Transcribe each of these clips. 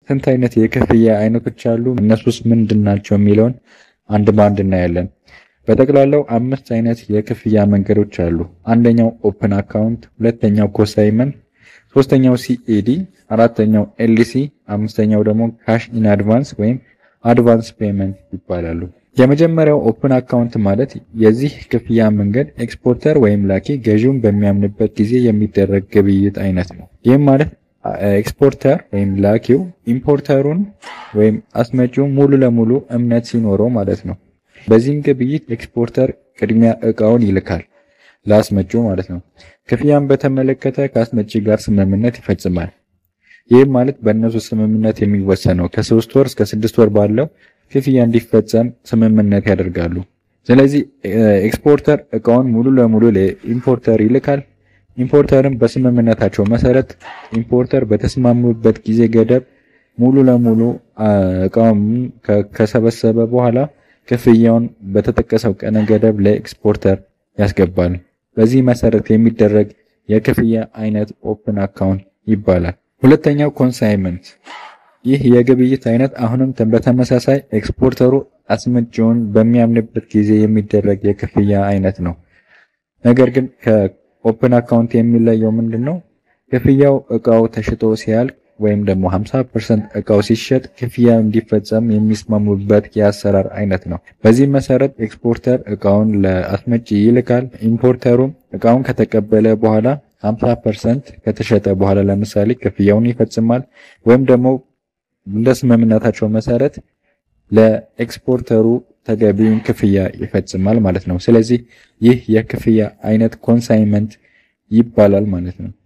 ስንት አይነት የክፍያ አይነቶች አሉ? እነሱስ ምንድን ናቸው የሚለውን አንድ በአንድ እናያለን። በጠቅላላው አምስት አይነት የክፍያ መንገዶች አሉ። አንደኛው ኦፕን አካውንት፣ ሁለተኛው ኮሳይመንት፣ ሶስተኛው ሲኤዲ፣ አራተኛው ኤልሲ፣ አምስተኛው ደግሞ ካሽ ኢን አድቫንስ ወይም አድቫንስ ፔመንት ይባላሉ። የመጀመሪያው ኦፕን አካውንት ማለት የዚህ ክፍያ መንገድ ኤክስፖርተር ወይም ላኪ ገዢውን በሚያምንበት ጊዜ የሚደረግ ግብይት አይነት ነው። ይህም ማለት ኤክስፖርተር ወይም ላኪው ኢምፖርተሩን ወይም አስመጪው ሙሉ ለሙሉ እምነት ሲኖረው ማለት ነው። በዚህም ግብይት ኤክስፖርተር ቅድሚያ እቃውን ይልካል ለአስመጪው ማለት ነው። ክፍያን በተመለከተ ከአስመጪ ጋር ስምምነት ይፈጽማል። ይህም ማለት በእነሱ ስምምነት የሚወሰነው ከሶስት ወር እስከ ስድስት ወር ባለው ክፍያ እንዲፈጸም ስምምነት ያደርጋሉ። ስለዚህ ኤክስፖርተር እቃውን ሙሉ ለሙሉ ለኢምፖርተር ይልካል። ኢምፖርተርም በስምምነታቸው መሰረት ኢምፖርተር በተስማሙበት ጊዜ ገደብ ሙሉ ለሙሉ እቃውን ከሰበሰበ በኋላ ክፍያውን በተጠቀሰው ቀነ ገደብ ለኤክስፖርተር ያስገባል። በዚህ መሰረት የሚደረግ የክፍያ አይነት ኦፕን አካውንት ይባላል። ሁለተኛው ኮንሳይመንት። ይህ የግብይት አይነት አሁንም በተመሳሳይ ኤክስፖርተሩ አስመጪውን በሚያምንበት ጊዜ የሚደረግ የክፍያ አይነት ነው። ነገር ግን ከኦፕን አካውንት የሚለየው ምንድን ነው? ክፍያው እቃው ተሽጦ ሲያልቅ ወይም ደግሞ 50% እቃው ሲሸጥ ክፍያ እንዲፈጸም የሚስማሙበት የአሰራር አይነት ነው። በዚህ መሰረት ኤክስፖርተር እቃውን ለአስመጪ ይልካል። ኢምፖርተሩም እቃውን ከተቀበለ በኋላ 50% ከተሸጠ በኋላ ለምሳሌ ክፍያውን ይፈጽማል። ወይም ደግሞ እንደ ስምምነታቸው መሰረት ለኤክስፖርተሩ ተገቢውን ክፍያ ይፈጽማል ማለት ነው። ስለዚህ ይህ የክፍያ አይነት ኮንሳይመንት ይባላል ማለት ነው።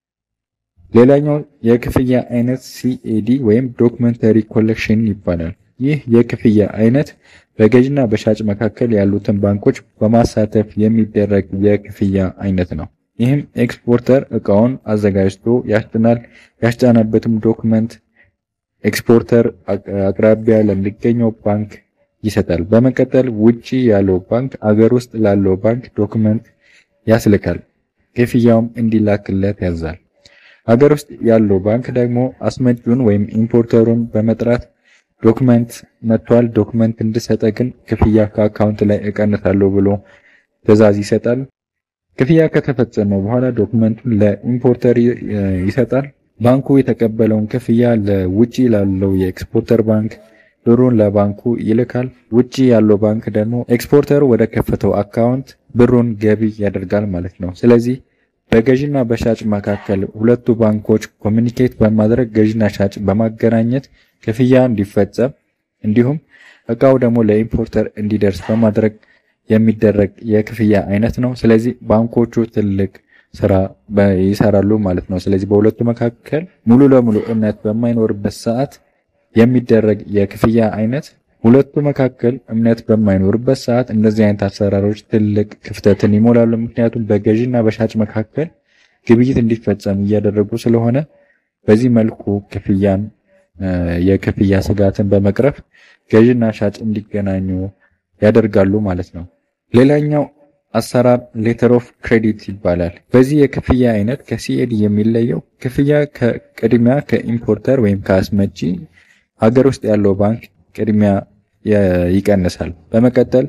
ሌላኛው የክፍያ አይነት ሲኤዲ ወይም ዶክመንተሪ ኮሌክሽን ይባላል። ይህ የክፍያ አይነት በገዥና በሻጭ መካከል ያሉትን ባንኮች በማሳተፍ የሚደረግ የክፍያ አይነት ነው። ይህም ኤክስፖርተር እቃውን አዘጋጅቶ ያስጭናል። ያስጫነበትም ዶክመንት ኤክስፖርተር አቅራቢያ ለሚገኘው ባንክ ይሰጣል። በመቀጠል ውጪ ያለው ባንክ አገር ውስጥ ላለው ባንክ ዶክመንት ያስልካል። ክፍያውም እንዲላክለት ያዛል። ሀገር ውስጥ ያለው ባንክ ደግሞ አስመጪውን ወይም ኢምፖርተሩን በመጥራት ዶክመንት መጥቷል፣ ዶክመንት እንድሰጠ ግን ክፍያ ከአካውንት ላይ እቀንሳለሁ ብሎ ትዕዛዝ ይሰጣል። ክፍያ ከተፈጸመ በኋላ ዶክመንቱን ለኢምፖርተር ይሰጣል። ባንኩ የተቀበለውን ክፍያ ለውጪ ላለው የኤክስፖርተር ባንክ ብሩን ለባንኩ ይልካል። ውጪ ያለው ባንክ ደግሞ ኤክስፖርተሩ ወደ ከፈተው አካውንት ብሩን ገቢ ያደርጋል ማለት ነው። ስለዚህ በገዥና በሻጭ መካከል ሁለቱ ባንኮች ኮሚኒኬት በማድረግ ገዥና ሻጭ በማገናኘት ክፍያ እንዲፈጸም እንዲሁም እቃው ደግሞ ለኢምፖርተር እንዲደርስ በማድረግ የሚደረግ የክፍያ አይነት ነው። ስለዚህ ባንኮቹ ትልቅ ስራ ይሰራሉ ማለት ነው። ስለዚህ በሁለቱ መካከል ሙሉ ለሙሉ እምነት በማይኖርበት ሰዓት የሚደረግ የክፍያ አይነት ሁለቱ መካከል እምነት በማይኖርበት ሰዓት እንደዚህ አይነት አሰራሮች ትልቅ ክፍተትን ይሞላሉ። ምክንያቱም በገዢና በሻጭ መካከል ግብይት እንዲፈጸም እያደረጉ ስለሆነ በዚህ መልኩ ክፍያን የክፍያ ስጋትን በመቅረፍ ገዢና ሻጭ እንዲገናኙ ያደርጋሉ ማለት ነው። ሌላኛው አሰራር ሌተር ኦፍ ክሬዲት ይባላል። በዚህ የክፍያ አይነት ከሲኤዲ የሚለየው ክፍያ ከቅድሚያ ከኢምፖርተር ወይም ከአስመጪ ሀገር ውስጥ ያለው ባንክ ቅድሚያ ይቀንሳል። በመቀጠል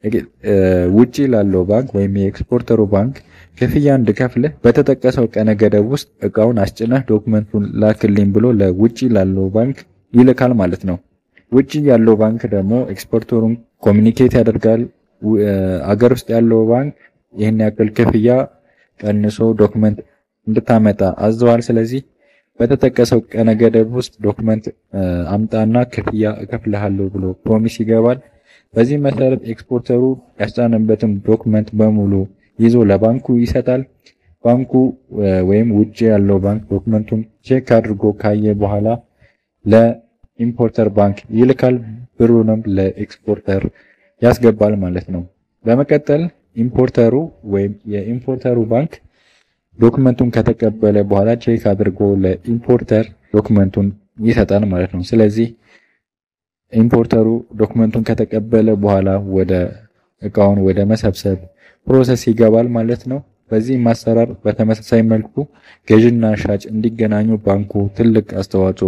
ውጪ ላለው ባንክ ወይም የኤክስፖርተሩ ባንክ ክፍያ እንድከፍልህ በተጠቀሰው ቀነ ገደብ ውስጥ እቃውን አስጭነህ ዶክመንቱን ላክልኝ ብሎ ለውጪ ላለው ባንክ ይልካል ማለት ነው። ውጪ ያለው ባንክ ደግሞ ኤክስፖርተሩን ኮሚኒኬት ያደርጋል። አገር ውስጥ ያለው ባንክ ይህን ያክል ክፍያ ቀንሶ ዶክመንት እንድታመጣ አዘዋል። ስለዚህ በተጠቀሰው ቀነ ገደብ ውስጥ ዶክመንት አምጣና ክፍያ እከፍልሃለሁ ብሎ ፕሮሚስ ይገባል። በዚህ መሰረት ኤክስፖርተሩ ያስጫነበትን ዶክመንት በሙሉ ይዞ ለባንኩ ይሰጣል። ባንኩ ወይም ውጭ ያለው ባንክ ዶክመንቱን ቼክ አድርጎ ካየ በኋላ ለኢምፖርተር ባንክ ይልካል። ብሩንም ለኤክስፖርተር ያስገባል ማለት ነው። በመቀጠል ኢምፖርተሩ ወይም የኢምፖርተሩ ባንክ ዶክመንቱን ከተቀበለ በኋላ ቼክ አድርጎ ለኢምፖርተር ዶክመንቱን ይሰጣል ማለት ነው። ስለዚህ ኢምፖርተሩ ዶክመንቱን ከተቀበለ በኋላ ወደ እቃውን ወደ መሰብሰብ ፕሮሰስ ይገባል ማለት ነው። በዚህ ማሰራር በተመሳሳይ መልኩ ገዥና ሻጭ እንዲገናኙ ባንኩ ትልቅ አስተዋጽኦ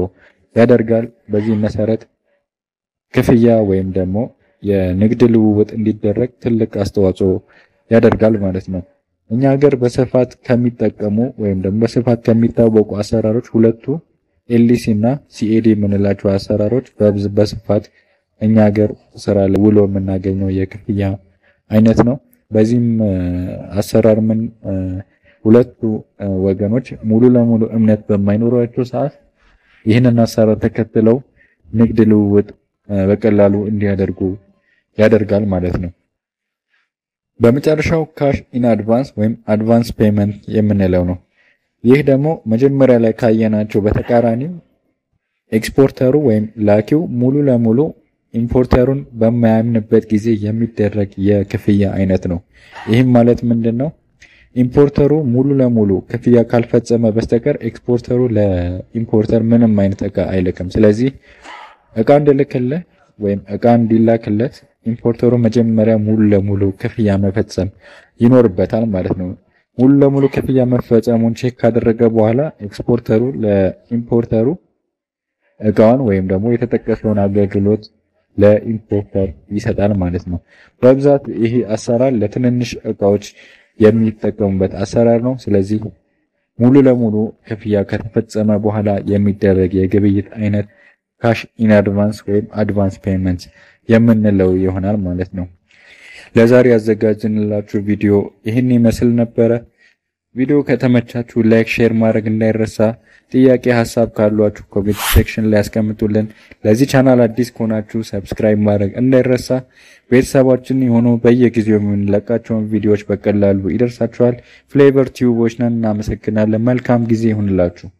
ያደርጋል። በዚህ መሰረት ክፍያ ወይም ደግሞ የንግድ ልውውጥ እንዲደረግ ትልቅ አስተዋጽኦ ያደርጋል ማለት ነው። እኛ ሀገር በስፋት ከሚጠቀሙ ወይም ደግሞ በስፋት ከሚታወቁ አሰራሮች ሁለቱ ኤልሲ እና ሲኤዲ የምንላቸው አሰራሮች በስፋት እኛ ሀገር ስራ ላይ ውሎ የምናገኘው የክፍያ አይነት ነው። በዚህም አሰራር ምን ሁለቱ ወገኖች ሙሉ ለሙሉ እምነት በማይኖራቸው ሰዓት ይህንን አሰራር ተከትለው ንግድ ልውውጥ በቀላሉ እንዲያደርጉ ያደርጋል ማለት ነው። በመጨረሻው ካሽ ኢን አድቫንስ ወይም አድቫንስ ፔመንት የምንለው ነው። ይህ ደግሞ መጀመሪያ ላይ ካየናቸው በተቃራኒው ኤክስፖርተሩ ወይም ላኪው ሙሉ ለሙሉ ኢምፖርተሩን በማያምንበት ጊዜ የሚደረግ የክፍያ አይነት ነው። ይህም ማለት ምንድን ነው? ኢምፖርተሩ ሙሉ ለሙሉ ክፍያ ካልፈጸመ በስተቀር ኤክስፖርተሩ ለኢምፖርተር ምንም አይነት እቃ አይልክም። ስለዚህ እቃ እንዲልክልህ ወይም እቃ እንዲላክለት ኢምፖርተሩ መጀመሪያ ሙሉ ለሙሉ ክፍያ መፈጸም ይኖርበታል ማለት ነው። ሙሉ ለሙሉ ክፍያ መፈጸሙን ቼክ ካደረገ በኋላ ኤክስፖርተሩ ለኢምፖርተሩ እቃውን ወይም ደግሞ የተጠቀሰውን አገልግሎት ለኢምፖርተር ይሰጣል ማለት ነው። በብዛት ይህ አሰራር ለትንንሽ እቃዎች የሚጠቀሙበት አሰራር ነው። ስለዚህ ሙሉ ለሙሉ ክፍያ ከተፈጸመ በኋላ የሚደረግ የግብይት አይነት ካሽ ኢን አድቫንስ ወይም አድቫንስ ፔመንት የምንለው ይሆናል ማለት ነው። ለዛሬ ያዘጋጅንላችሁ ቪዲዮ ይህን ይመስል ነበረ። ቪዲዮ ከተመቻችሁ ላይክ፣ ሼር ማድረግ እንዳይረሳ። ጥያቄ ሀሳብ ካሏችሁ ኮሜንት ሴክሽን ላይ ያስቀምጡልን። ለዚህ ቻናል አዲስ ከሆናችሁ ሰብስክራይብ ማድረግ እንዳይረሳ። ቤተሰባችን የሆኑ በየጊዜው የምንለቃቸውን ቪዲዮዎች በቀላሉ ይደርሳችኋል። ፍሌቨር ቲዩቦች ነን። እናመሰግናለን። መልካም ጊዜ ይሁንላችሁ።